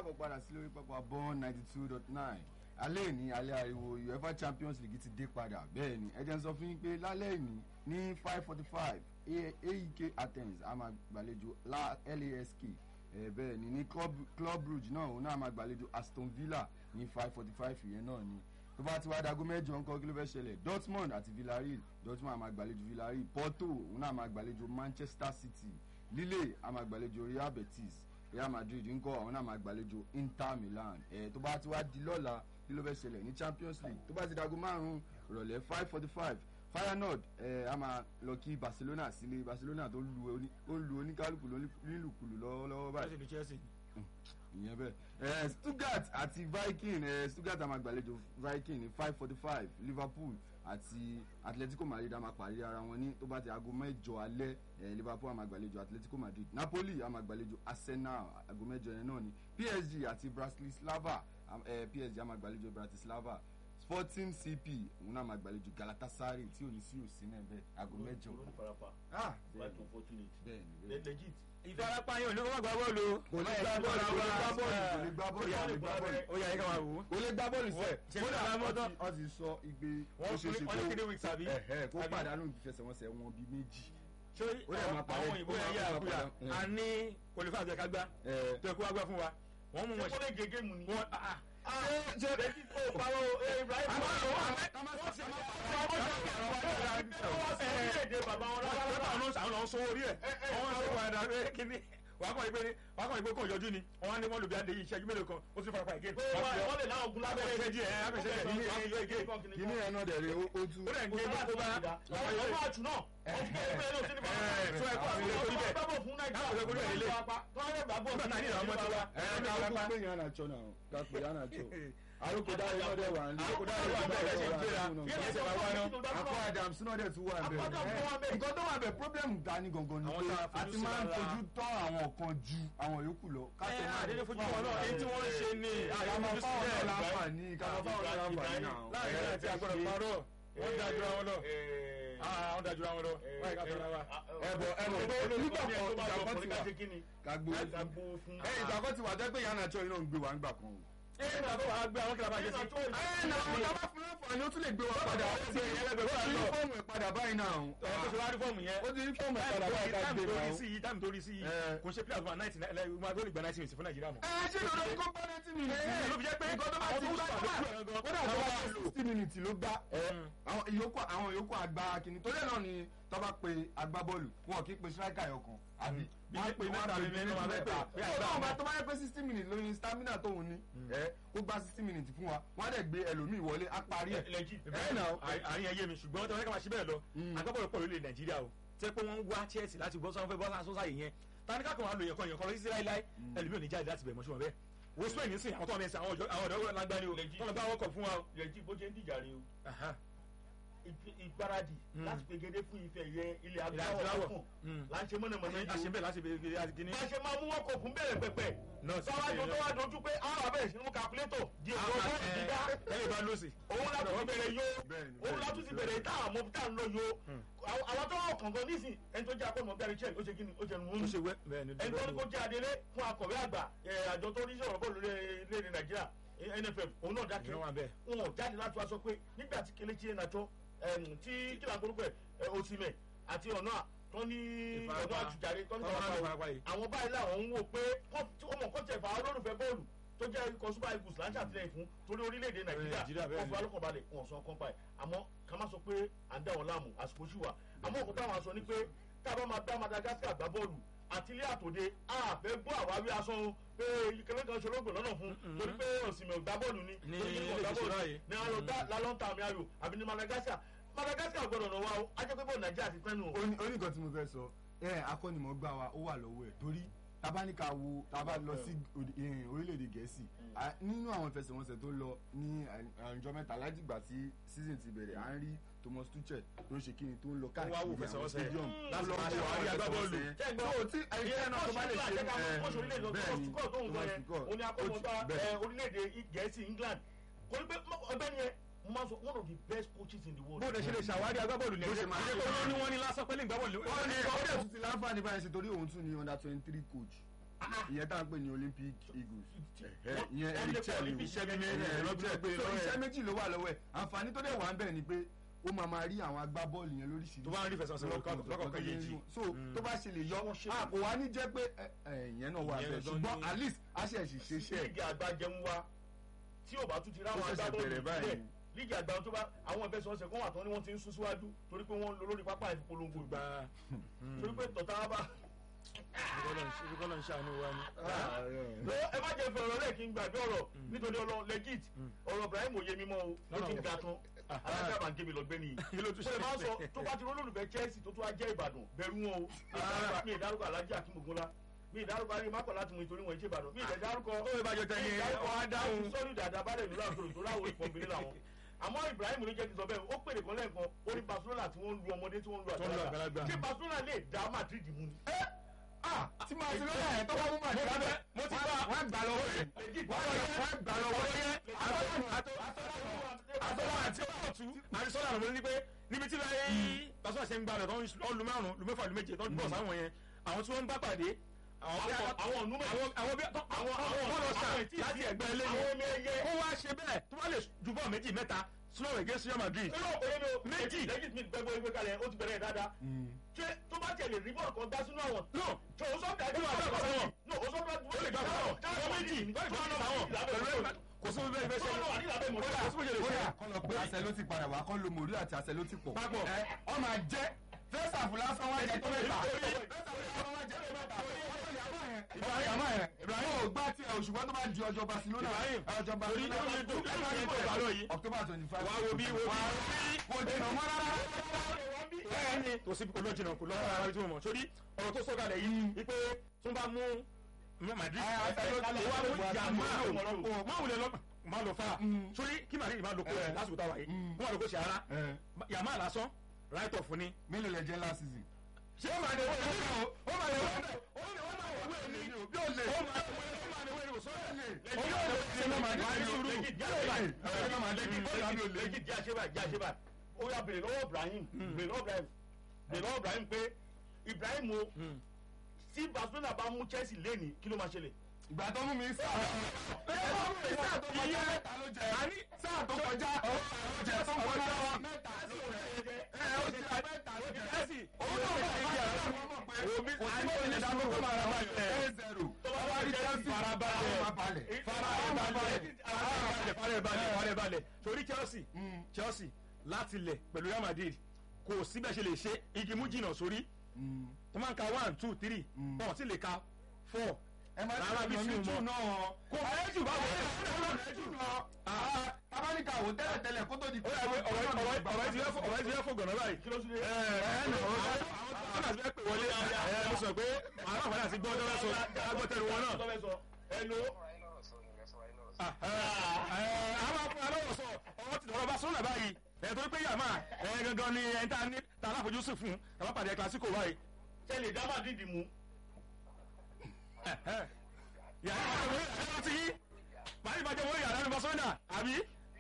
káàbọ̀ padà sí lórí pápá bọ́ọ̀n ninety two dot nine alẹ́ ní alẹ́ ariwo uefa champions league ti dé padà bẹ́ẹ̀ ni ẹ jẹ́ n sọ fún yín pé lálẹ́ ní ní five forty five aek athens a máa gbàlejò lask ẹ bẹ́ẹ̀ ni ní club club brugge náà òun náà máa gbàlejò aston villa ní five forty five yẹn náà ni tó bá ti wá dago mẹ́jọ ńkọ́ kí ló fẹ́ ṣẹlẹ̀ dortmund àti villarreal dortmund a máa gbàlejò villarreal porto òun náà máa gbàlejò manchester city lille a máa gbàlejò real betis real madrid ńkọ́ àwọn náà máa gbàlejò inter milan ẹ tó bá ti wá di lọ́la kí ló fẹ́ ṣẹlẹ̀ ní champions league tó bá ti dago márùn-ún ìrọ̀lẹ́ five forty five feyenoord ẹ a máa lọ kí barcelona sílé barcelona tó lu oní ó lu oníkálukú nílùkulù lọ́wọ́lọ́wọ́ báyìí chelsea ni chelsea. ìyẹn bẹ́ẹ̀ ẹ stuttgart àti viking ẹ stuttgart a máa gbàlejò viking ní five forty five liverpool àti atletico madrid a máa pàdé ara wọn ní tó bá ti aago mẹ́jọ alẹ́ ẹ liverpool a máa gbàlejò atletico madrid napoli a máa gbàlejò arsenal aago mẹ́jọ yẹn náà ni psg àti bratislava ẹ psg a máa gbàlejò bratislava sporting cp òun náà máa gbàlejò galatasaray tí ò ní sí òsín náà bẹ́ẹ̀ aago mẹ́jọ. olórí farapa ah quite unfortunate bẹ́ẹ̀ ni bẹ́ẹ̀ ni. legit ìfarapa yẹn ò ní kó má gba bọ́ọ̀lù. kò lè gbá bọ́ọ̀lù kò lè gbá bọ́ọ̀lù kò lè gbá bọ́ọ̀lù kò lè gbá bọ́ọ̀lù ó yà yín ká máa wò ó. kò lè gbá bọ́ọ̀lù sẹ́ Ṣé kódà kí ló máa mọ́ tán? wọ́n ti sọ igbe wọ́n ó ṣeé ṣe fún wọ́n ní three weeks àbí. ẹ̀hẹ́ kó Àbí? pàdánù ìfẹsẹ̀wọnsẹ̀ wọn bíi méjì. ṣé Ó dẹ̀ máa parẹ́. àwọn òyìnbó Ó yẹn máa- yà ó máa àkúyà parẹ́. a ní olùfẹ́ àti ẹ̀ka gbá Ẹ̀, tó ẹ̀kú wá gbá fún wa wọ́n mú ṣé wọn kó lè gé géèmù ni. wọn ah, ah. ṣe legit ó parọ́ o ibrahim Àmọ́ parọ́ àwọn o. àmọ́- àmọ́ wọ́n ṣe àwọn wọ́n sọ orílẹ̀-èdè bàbá wọn lọ́wọ́ rárá. àwọn àwọn lọ́wọ́ sọ orí ẹ̀ wọ́n ṣe wà dà pé kíní wàá kọ́ ìpè ní wàá kọ́ ìpè kọ́ ìyọjú ni wọ́n á ní wọ́n lò bí adé yìí ìṣẹ́jú mélòó kan ó sì fara pa ìgé pé wọ́n wọ́n lè láwọn ogun lábẹ́rẹ́ abẹ́rẹ́ díẹ̀ abẹ́rẹ́ díẹ̀ ní ilé ìgé kìíní ẹ̀ náà dẹ̀ rẹ̀ ó ó tú. ó dẹ̀ ń gé bá tó bá ọmọ àjù náà ọmọ ẹgbẹ́ ló ti ní bàbá ẹ̀ tó ẹ̀kọ́ àwọn ilé orí bẹ̀ gbàgbọ́ fún nàìjíríà Káwọn ìwé orí ẹ̀ lé. tó wọ́n lè gbàgbọ́ nígbà tá a ní ìlànà ọmọ tó wá ẹ ká ló kó pé yàn án àjọ náà ká pé yàn án àjọ. àròkọ dáre náà dẹ̀ wà ní. Àròkọ dáre wà bẹ́ẹ̀ lẹ́sẹ̀ ń gbéra. Yẹ́n ṣe wà wá náà. akọ adams náà dẹ̀ tún wà Akọ bẹ́ẹ̀. Adams wà bẹ́ẹ̀. nǹkan tó wà bẹ́ẹ̀ problem dání gangan ni Àwọn pé tá a a fojú ti sí máa ń lára. fojú tọ́ àwọn kan ju àwọn yòókù lọ. ká tó ẹ̀ máa àdédé fojú wọn náà èyí tí wọ́n ń ṣe ní ká máa fáwọn náà láǹfààní ká máa fáwọn náà láǹfààní náà. láàrin àti àgbọ̀dọ̀ parọ́ wọ́n dájú àwọn lọ wọ́n dájú àwọn lọ wọ́n yẹ ká tọ́ra wa. ẹbọ ẹbọ pé nígbà kan ìjàpọ̀ ti wà ká gbó fún. ẹ ìjàpọ̀ ti wà jẹ́ pé yàn án àjọ iná ń gbé wa ńgbà kan o. ẹ ẹ náà tó wàá gbé àwọn kìlá bá yẹ sí. ẹ nà àwọn tábà fún láǹfààní ó tún lè gbé wa padà ó ti rí fọ́ọ̀mù ẹ̀ padà báyìí náà. ẹ tó ṣe wá rí fọ́ọ̀mù yẹn. ó ti rí fọ́ọ̀mù ẹ̀ padà báyìí ká táìmù gbé tó wa rí o. sí yìí táìmù tó rí sí yìí Ẹ. kò ṣe pílà tó máa náìtì máa tó lè gba náìtì mìtì fún nàìjíríà mọ́. ẹ ṣé lọ́dọ̀ ní kó bá ninety minutes. ẹ ló fi jẹ́ pé nǹkan tó bá àwọn ti tó gbá sùn kódà àdúgbò ẹ̀ gan. kódà tó bá Àwọn ti sixty minutes ló gbá. àwọn ìyókù àwọn ìyókù àgbà kìíní torí ẹ̀ náà ni tó bá pe agbábọ́ọ̀lù wọn kì í pe striker ẹ̀yọ̀kan àbí Bí wọ́n á pe mẹ́ta wọ́n á bí pe mẹ́ta máa méjì bẹ́ pé mẹ́ta. bí tó àgbà náà bá wọn. tó bá yẹ pé sixty minutes lórí stamina tóun ní ẹ kó gba sixty minutes fún wa wọ́n á dẹ̀ gbé ẹlòmíì wọlé á parí ẹ̀. legit. ẹ nà ó. àárín ẹyẹ mi ṣùgbọ́n tí wọ́n fẹ́ ká máa ṣe bẹ́ẹ̀ lọ agbábọ́ọ̀lù pọ̀ lórílẹ̀ nàìjíríà o tẹ́ pé wọ́n ń wá chelsea láti bọ́ sọ́wọ́n fẹ́ bọ́ sáà sọ́sà yìí yẹn tani ká kàn wá lò yẹn kan yẹn kan lọ sí láíláí ẹlòmíì ò ní jáde láti bẹ̀ mọ́ ṣùgbọ́n bẹ́ẹ̀ wo spain ní sìn àwọn tó wà mẹ́sìn àwọn ọ̀dọ́ àwọn ọ̀dọ́ lágbáni o Legit. wọ́n lọ bá wọ́kọ̀ fún wa o. legit bó ṣe ń dìjà rè o Aha. Ìgbé- ìgbáradì Mm. láti pegedé fún ife ẹ̀yẹ ilẹ̀ Ilẹ̀ adúláwọ̀ adúláwọ̀. fún Mm. láti mọ̀nàmọ́ná a ṣe bẹ́ẹ̀ láti bẹ̀rẹ̀ àti kìíní. bá a ṣe máa mú wọn kò fún bẹ̀rẹ̀ pẹ̀pẹ̀ Náà sì sọ́wájú ṣe tó wá dojú pé àwọn abẹ́rẹ́ sínú kàkúlétọ̀ di Ah, ọ̀rọ̀ ah, bọ́ọ̀lù ẹ, dídá ẹlẹ́yìn bá lọ́sì. òun látún ti bẹ̀rẹ̀ yó Bẹ́ẹ̀ni, òun bẹ́ẹ̀ni, látún ti bẹ́ẹ̀ni. bẹ̀rẹ̀ tá àmọ́ tá à ń lọ yó Àwọn- àwọn tó wọ̀ kọ̀ọ̀kan nísìn ẹni tó jẹ́ akọ́nà gary chel ó ṣe kí ni ó ṣe nu ó wọ́n ṣe wẹ́ bẹ́ẹ̀ ni. ẹni tó ní kó jẹ́ adelé fún akọ̀wé àgbà ẹ̀, àjọ tó ní sọ̀rọ̀ bọ́ọ̀lù lórílẹ̀‐èdè nàìjíríà eh, nff òun náà dákẹ́ Ìyẹn wà bẹ́ẹ̀. wọn ò jáde láti wá sọ pé nígbà tí kelechi iheanacho ẹm, tí kílà gbórúkọ ẹ osimẹ àti ọ̀nà tó ní Ìfarapa. ọ̀nà àtújáde tó ní Ọ̀nà ìfarapa ìfarapa yìí. àwọn báyìí làwọn ń wò pé kọ́- tí wọ́n mọ̀ kọ́ tẹ̀ fà á olólùfẹ́ bọ́ọ̀lù tó jẹ́ ikọ̀ super eagles láńṣà àtìlẹyìn fún torí orílẹ̀-èdè Nàìjíríà, nàìjíríà bẹ́ẹ̀ wọ́n ni. fi alọ́kàn balẹ̀ wọn sọ kọ́ńpa ẹ̀ àmọ́ ká má sọ pé à ń dá wọn láàmú àsìkò ṣì wà àmọ́ òkúta àwọn aṣọ ni pé tá a bá máa dá madagascar gbá bọ́ọ̀lù àti ilé àtòde àfẹ́ gbọ́ àwáwí aṣọ o pé ìkẹlẹ́ kan ṣolóògbé lọ́nà fún torí pé òsìmẹ̀ ògbá bọ́ọ̀lù ni Ní torí pé ilé ògbá ìṣúná bọ́ọ̀lù yìí. ni àwọn ọ̀dà lálọ́ntà àmì ayò àbí ní madagascar madagascar gbọ́dọ̀ náà wá o ajẹ́ pé bọ́ọ̀lù nàìjíríà ti tẹ́nu o. Oní- oníkan tí mo fẹ́ sọ ẹ akọ́nimọ̀gbà wa ó wà lọ́wọ́ ẹ̀ torí tabaníkà wo taba lọ sí òdì- eh, orílẹ̀-èdè gẹ̀ẹ́sì à- nínú àwọn ìfẹsẹ̀wọnsẹ̀ tó lọ ní àjọ mẹ́ta látìgbà tí season ti bẹ̀rẹ̀ à ń rí thomas tuchel tó ń ṣe kíni tó ń lọ wá wò káàkiri àwọn ìfẹsẹ̀wọnsẹ̀. stadium Mm. láti lọ Láti wo máa àwọn ṣe agbábọ́ọ̀lù. ìfẹsẹ̀wọnsẹ̀ Ṣé gbọ́? So, tí ẹ̀yẹ́ náà tó bá lè ṣe Ìyẹn kọ́ọ̀ṣì ẹ̀, kọ́ọ̀ṣì orílẹ̀-èdè bẹ́ẹ̀ ni, Thomas Tuchel tó ń sọ Thomas yẹn Tuchel. òní akọ́mọ̀gbá Ó ti- bẹ́ẹ̀. ẹ̀, orílẹ̀-èdè gẹ̀ẹ́sì england kò ní pé ọgbẹ́ni yẹn mo máa sọ one of the best coaches in the world. bó o ṣe lè ṣàwárí agbábọ́ọ̀lù ní Bó ṣe ẹ̀jẹ̀ máa máa ṣe ṣe pé máa wọ́n ní ṣe. wọ́n ní lásán pé lè gbábọ́ọ̀lù. wọ́n ní ọdẹ tún ti láǹfààní báyìí ṣe torí òun tún ní under twenty three coach ìyẹn tá à ń pè ní olympic eagles Wọ́n- ìyẹn wọ́n eric lè chel pọ̀ ni níbi iṣẹ́ mímí ìyẹn ẹ̀ eric lọ́dún chel ẹgbẹ́ so lọ́wọ́ ẹ̀. iṣẹ́ méjì ló wà lọ́wọ́ ẹ̀ àǹfààní tó dẹ̀ wà ń bẹ̀ ni pé ó máa máa rí àwọn agbábọ́ọ̀lù yẹn lóríṣiríṣi tó bá ń rí fẹsẹ̀wọnsẹ̀ lọ́kọ̀- lọ́kọ̀ọ̀kan yéjì. so tó bá ṣe lè yọ Wọ́n ṣe- a kò wá ní jẹ́ pé ẹ, ẹ, ìyẹn náà wà Ìyẹn bẹ́ẹ̀ lọ ṣùgbọ́n ní- at least a ṣe ẹ̀sì ṣe iṣẹ́ ẹ̀ líìgì àgbà jẹun wa tí ò bá tún ti ráwọn Ó ṣẹ̀ṣẹ̀ agbábọ́ọ̀lù bẹ̀rẹ̀ báyìí. sílẹ̀ líìgì àgbà tó bá àwọn ìfẹsẹ̀wọnsẹ̀ kan wà tán ni wọ́n ti ń sún síwájú torí pé wọ́n ń lo lórí pápá ìfipolongo gba torí pé tọ̀tà bá ìrúkọ́lọ́ ń ṣàánú wa ni. lọ ẹ má jẹ́ fẹ́ ọ̀rọ̀ lẹ́ẹ̀ kí n gbàgbé ọ̀rọ̀ nítorí ọlọ́ legit ọ̀rọ̀ Ibrahim òye mímọ́ o ó ti ń ga tán alájà bá ń gé mi lọ gbé nìyí Kí ló tún mo lè máa ń sọ ṣe? tó bá ti rólólùfẹ́ Chelsea tó tún wá jẹ́ Ìbàdàn bẹ̀rù wọn o mi ì dárúkọ alájà kí mo gún la mi ì dárúkọ ayé mákọ̀ láti mú ìtorí wọn ìṣe Ìbàdàn mi ì dárúkọ ó yẹ bá jọ tẹ yẹn ọ á dáhùn. sọ́ọ́nù dàda bá lè lóra àtòrò tó láwọn ìpọ̀nbìnrin làwọn àmọ́ Ibrahim ló jẹ́ kí n sọ bẹ́ẹ̀ ó pèrè kan lẹ́ẹ̀kan ó ní Barcelona tí wọ́n ń lu ọmọdé tí wọ́n ń lu Tó ń lu àgbàlagbà. àgbàlagbà ṣé Barcelona lè dá Madrid mú ni. ah tí màá ti lọ́yà ẹ̀ tó bá mú màdí lábẹ́ mo ti bá wọ́n gbà lọ́wọ́ ẹ̀ wọ́n gbà lọ́wọ́ ẹ̀ àtọ́wọ́ àti ọ̀tún àrísọ́lá ló ní pé níbi tí láyé pàṣẹ ṣe ń gbà lọ tó ń lu márùn lu mẹ́fà lu méje tó ń bọ̀ sáwọn yẹn àwọn tí wọ́n ń bá pàdé àwọn bí Àwọn- àwọn ọ̀nù mẹ́rin. àwọn àwọn bí àwọn àwọn- àwọn bọ́ọ̀lù ọ̀sà àwọn ìtì- láti ẹgbẹ́ ilé àwọn ọmọ ẹyẹ. kó wá ṣe bẹ́ẹ̀ tó bá lè ju bọ́ọ̀ méjì mẹ́ta slow against Real Madrid Méjì. méjì méjì gbẹgbẹ ìwé kalẹ̀ ó ti bẹ̀rẹ̀ dáadáa ṣé tó bá tẹ̀lé rí bọ́ọ̀lù kan dá sínú àwọn. no tó o sọ́ọ̀dà Ó máa gbà sọ́wọ́. no o sọ́ọ̀dà ó lè gbà fún ọ táwọn méjì tó ń bá táwọn pẹ̀lú ẹ̀ kò sí bẹ́ẹ̀ bẹ́ẹ̀ ṣe Tó wà nílàbẹ̀ mọ̀ kódà kò sí bẹ́ẹ̀ ṣe kódà kọ́ lọ pé àṣẹ ló ti padà wá kọ́ lo mòrí àti àṣẹ ló ti pọ̀ Papọ̀. ẹ ọ máa jẹ́ fẹ́sà fúlásán wá jẹ tó mẹ́ta Ibrahim àmọ́ yẹn Ibrahim ò gbá tiẹ̀ òṣùwọ́n tó bá di ọjọ́ Barcelona Ibrahim, ọjọ́ torí Barcelona ó lè dùn lẹ́yìn ìyẹn tó gbà lọ yìí. October twenty five wá wo bí wo bí kò dènà mọ́ rárá bẹ́ẹ̀ni kò sí olójìnà kò lọ́wọ́ ara tí mo mọ̀ sórí ọ̀rọ̀ tó sọ̀kalẹ̀ yìí wípé tó bá mú Madrid Ẹ, àṣẹ ló ti wá mú wà ìjà sí máa mọ́tò. lò máa wulẹ̀ lọ máa lọ fa sórí kí Madrid máa lọ kó Ẹ. lásìkò táwa yìí Mm. kó máa lọ kó ṣe ara Ẹ. yàmá lásán right off ni. mélòó lẹ jẹ́ last season. ṣé ó máa lè wọ́n lè wọ́n ó máa lè wọ́n ó lè wọ́n máa wọ̀ wẹ́ẹ̀ ni bí ó lè ó máa lè wọ́n ó máa lè wọ́n sọ́ọ́ ó yóò lè ṣe ló máa ní sùúrù Legit, yóò lè ṣe ló máa ní Legit, sùúrù legit, legit, jẹ́ àṣebà jẹ́ àṣebà ó yà bèrè lọ́wọ́ Ibrahim bèrè lọ́wọ́ Ibrahim bèrè lọ́wọ́ Ibrahim pé Ibrahim o tí Barcelona bá mú Chelsea lẹ́ni kí ló máa ṣẹlẹ̀. ìgbà tó mú mi sáà sáà tó kọjá mẹ́ta ló jẹ sáà tó kọjá ọjẹ tó kọjá mẹ́ta ló jẹ ẹ ó ti ra mẹ́ta ló jẹ Chelsea òun náà wọ́n mọ̀ pé Omi kò sí bó lè dáná tó máa ra báyìí ẹ zero tó bá wá rí Chelsea Farabalẹ̀. máa balẹ̀ farabalẹ̀ farabalẹ̀ farabalẹ̀ farabalẹ̀ torí Chelsea Chelsea láti lẹ̀ pẹ̀lú Real Madrid kò síbẹ̀ ṣe lè ṣe igi mú jìnnà sórí tó máa ń ka one two three Mm. bọ́ọ̀ sì lè ka four ẹ máa Rárá ń bí bí tí sí mo jù mọ̀. náà kò ayé jù bá wọlé jù náà tabanika wo tẹ́lẹ̀ tẹ́lẹ̀ kó tó di ó yà pé ọ̀rọ̀ ọ̀rọ̀ ọ̀rọ̀ ti fẹ́ fò ọ̀rọ̀ ti fẹ́ fò gànà báyìí kí ló tún dé. ẹ ẹ nà ọ̀rọ̀ àwọn tó fẹ́ pè wọlé ẹ mo sọ pé aláǹfààní àti gbọ́ tó fẹ́ sọ agbọ́tẹ̀rù wọn náà Tó fẹ́ sọ, hello. àwọn aláwọ̀ sọ ọwọ́ ti dọ̀rọ̀ bá sọ́nà báyìí ẹ̀ tó pé yàmá ẹ̀ gangan ni ẹ̀ ń ta ní ta aláfojúsùn fún ẹ̀ bá pàdé ẹ̀ kílásíkò báyìí. ṣe lè dá Madrid mú. yàrá ìbàjẹ́ wọ́n yàrá ti yí màá ìbàjẹ́ wọ́n yàrá ní Barcelona àbí.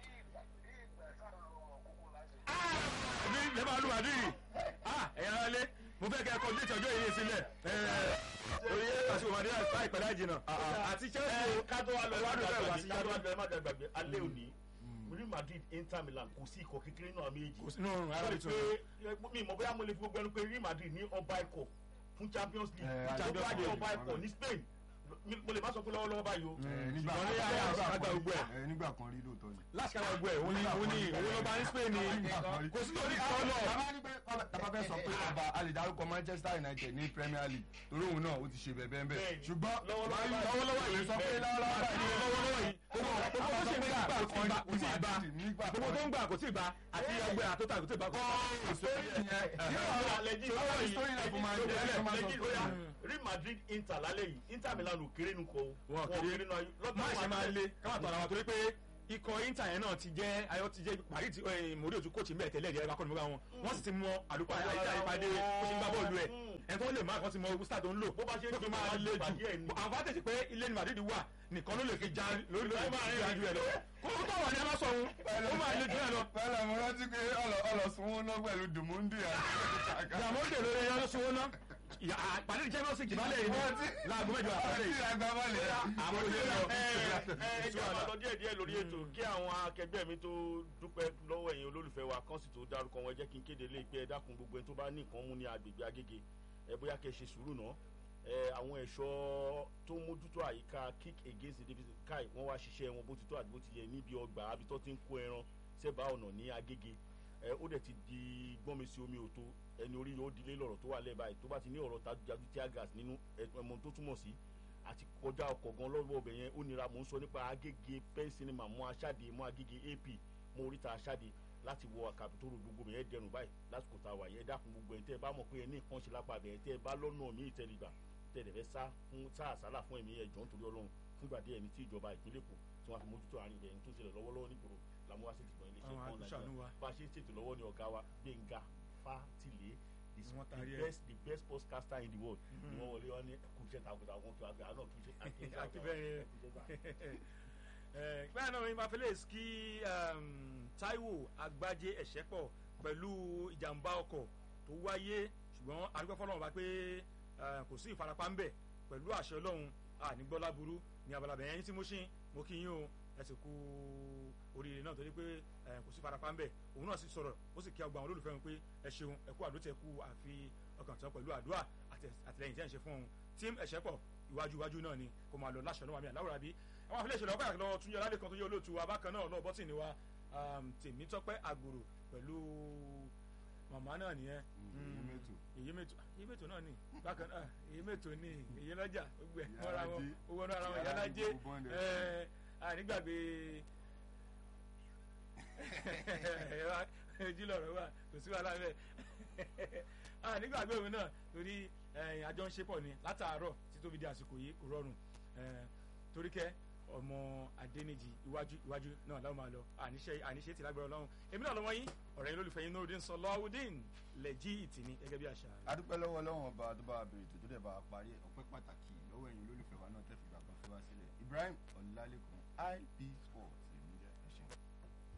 àbí lè máa lu Madrid ẹ̀yà ara lé mo fẹ́ kẹ́ ẹ kọjú ìtọ́jú èyí sílẹ̀ orí àti òmàdé àìpẹ́ láì jìnnà àti Chelsea ẹ ká tó wá lọ ẹ má Wádùn bẹ́ẹ̀ wá sí dàgbàgbé ká tó wá yàrá. lọ ẹ má dàgbàgbé alẹ́ òní Real Madrid Inter Milan kò sí ikọ̀ kékeré náà méjì. kò sínú ara sọ rẹ̀ pé tún mi mọ̀ bóyá mo lè fi gbogbo ẹnu pé Real Madrid ní ọba ikọ̀ fún Champions Eh, League tó Champions bá ní League. ọba ikọ̀ ní Spain Mi- mo lè má sọ pé lọ́wọ́lọ́wọ́ báyìí o. nígbà ṣùgbọ́n ní ayé àwọn àgbà gbogbo ẹ̀. ẹ, nígbà kan rí lóòótọ́ ni. láti kára gbogbo ẹ̀ òun ni òun ni òun ló bá ní Spain ni kò sí lórí kan lọ. Tàbá ní pé tàbá fẹ́ sọ pé ọba a lè dárúkọ Manchester United ní Premier League torí òun náà ó ti ṣe bẹ́ẹ̀ bẹ́ẹ̀ Bẹ́ẹ̀ni. ṣùgbọ́n Lọ́wọ́lọ́wọ́ Man U- báyìí. lọ́wọ́lọ́wọ́ yìí sọ pé lọ́wọ́lọ́wọ́ báyìí lọ́wọ́lọ́wọ́ yìí gbogbo gbogbo tó ṣe ń gbà kò tí ì gbà kò tí ì gbà nígbà gbogbo tó ń gbà kò tí ì gbà àti ọgbẹ́ àtọ́ta kò tí ì gbà kò tí ì gbà. Real Madrid Inter lálẹ́ yìí Inter Milan ò kéré nu kọ o. wọn kiri má ṣe máa le káwọn tọ̀nà wọn torí pé ikọ̀ Inter yẹn náà ti jẹ́ ayọ̀ ti jẹ́ parí ti mòrí òtún kóòtù mẹ́ẹ̀ tẹ́lẹ̀ ẹ̀dẹ̀ akọ́ni mọ́ra wọn wọ́n sì ti mọ àlùkò àyípadé bó ṣe ń gbá bọ́ọ̀lù ẹ̀ ẹ̀ tó lè má kàn ti mọ gústà tó ń lò Bó bá ṣe ń tó fi gbé máa bá le ṣe bàjẹ́ ẹ̀ jù ni. àǹfààní pé ilé ni Madrid wà nìkan ló lè fi já lórí lórí já ju ẹ̀ lọ kó tó wà ní ẹ má sọ òun ó máa le jù ẹ lọ pẹ̀lú mo rántí pé ọlọ́sùnwó náà pẹ̀lú Dùmúndì àti ìyàmó dè lórí ẹyọ ló sọwọ́ ná ìyá àpàdé ní champions league ìbálẹ̀ yìí Wọ́n ti- láago mẹ́jọ àpàdé tí yìí. ìlàgbà bọ́ọ̀lù àwọn ẹ olè lọ. ẹ jẹ́ àwọn lọ díẹ̀ díẹ̀ lórí ètò kí àwọn akẹgbẹ́ mi tó dúpẹ́ lọ́wọ́ ẹ̀yin olólùfẹ́ wa kán sì tó dárúkọ wọn ẹ jẹ́ kí n kéde lé pé ẹ dákun gbogbo ẹni tó bá ní nǹkan mú ní agbègbè Agége ẹ bóyá kẹ́ ẹ ṣe sùúrù náà ẹ àwọn ẹ̀ṣọ́ tó mójútó àyíká kick against the deficit kai wọ́n wá ṣiṣẹ́ wọn bó ti tó àti bó ti yẹ níbi ọgbà àbí tó ti ń kó ẹran sẹ́bàá ọ̀nà ní Agége ẹ ó dẹ̀ ti di gbọ́nmi sí omi òtó ẹni orí yóò dilé lọ́rọ̀ tó wà lẹ́ẹ̀ báyìí tó bá ti ní ọ̀rọ̀ tajútajú tear gas nínú ẹ̀mọ tó túmọ̀ sí àti kọjá ọkọ̀ gan lọ́wọ́ ọbẹ̀ yẹn ó nira mò ń sọ nípa Agége pen cinema mọ́ aṣáde mọ́ Agége AP mọ́ oríta aṣáde láti wọ àkàtúntò gbogbo yẹn dẹrùn báyìí lásìkò tá a wà yẹn dákun gbogbo yẹn tẹ́ ẹ bá mọ̀ pé ẹ ní nǹkan ṣe lápá bẹ̀rẹ̀ tẹ́ ẹ bá lọ́nà míì tẹ́lifà tẹ́ ẹ dẹ̀ fẹ́ sá fún sá àsálà fún ẹ̀mí ẹ̀jọ̀ nítorí Ọlọ́run fúngbà díẹ̀ ní tí ìjọba ìpínlẹ̀ Èkó tí wọ́n fi mójútó àárín ìbẹ̀yìn tó ń ṣẹlẹ̀ lọ́wọ́lọ́wọ́ nígboro làmúwá sí ti gbọ̀n ilé Àwọn iṣẹ́ àtúnṣàánú wa. bá a ṣe ń ṣètò lọ́wọ́ ní ọ̀gá wa Gbénga Fátìlé the Ni wọ́n the taari ẹ̀. best the best podcaster in the world ni wọ́n wọlé wọn ní kùjẹ́ takuntakun kí wọ́n gbé àná kùjẹ́ akíbẹ̀rẹ̀ bẹ́ẹ̀ náà ní mafeles kí um, Táíwò Agbájé Ẹ̀ṣẹ́pọ̀ pẹ̀lú ìjàmbá ọkọ̀ tó wáyé ṣùgbọ́n arúgbó fọlọ́run bá pé eh, kò sí ìfarapa ńbẹ̀ pẹ̀lú àṣẹ Ọlọ́run ànígbọ́lá burú ní abala bẹ̀yẹn tí mo ṣe mo kí yín o ẹ sì kú oríire náà torí pé eh, kò sí ìfarapa ńbẹ̀ òun náà sì sọ̀rọ̀ ó sì kí ọgbà àwọn olólùfẹ́ wọn pé ẹ ṣeun ẹ kú àdó tẹ kú àfi ọkàn tán pẹ̀lú àdúrà àti àtìlẹyìn tí ẹ ń ṣe fún òun tíìmù Ẹ̀ṣẹ́pọ̀ iwájú iwájú náà ni kò máa lọ láṣọ náà wà mí àláwòrán bí àwọn àfilẹ̀ ìṣẹ̀lẹ̀ ọkọ̀ àkàlọ́ tún yọ lálẹ́ kan tó yẹ olóòtú wa bákan náà náà bọ́tì ni wa um, Tèmítọ́pẹ́ Àgbòrò pẹ̀lú màmá náà nìyẹn Ìyémètò. Ìyémètò Ìyémètò náà ni bákan náà Ìyémètò ni Ìyélọ́jà gbogbo ẹ̀ mọ́ra wọn Ìyálájé. owó náà ara wọn Ìyálájé Ìyálájé gbogbo bọ́ndẹ̀. ẹ̀ ànígbàgbé ojú lọ̀rọ̀ wà kò sí wàhálà bẹ́ẹ̀ ànígbàgbé òun náà torí ẹ̀yìn àjọ ń ṣe pọ̀ ni látàárọ̀ tí tó fi di àsìkò yìí kò rọrùn Eh, torí kẹ́ ọmọ Adéníjì iwájú iwájú náà láwọn máa lọ àníṣe àníṣe tí lágbára Ọlọ́run èmi náà lọ́wọ́ yín ọ̀rẹ́ yín lólùfẹ́ yín Nurudeen Sọláwùdín lẹ́jì ìtìní gẹ́gẹ́ bí àṣà rẹ̀. adúpẹ́ lọ́wọ́ ọlọ́run ọba tó bá wa bèrè tó tó dẹ̀ bá wa parí ẹ̀ ọpẹ́ pàtàkì lọ́wọ́ ẹ̀yin olólùfẹ́ wa náà tẹ́ fi gbàgbọ́ fẹ́ wá sílẹ̀ Ibrahim Ọlálékan IP Sport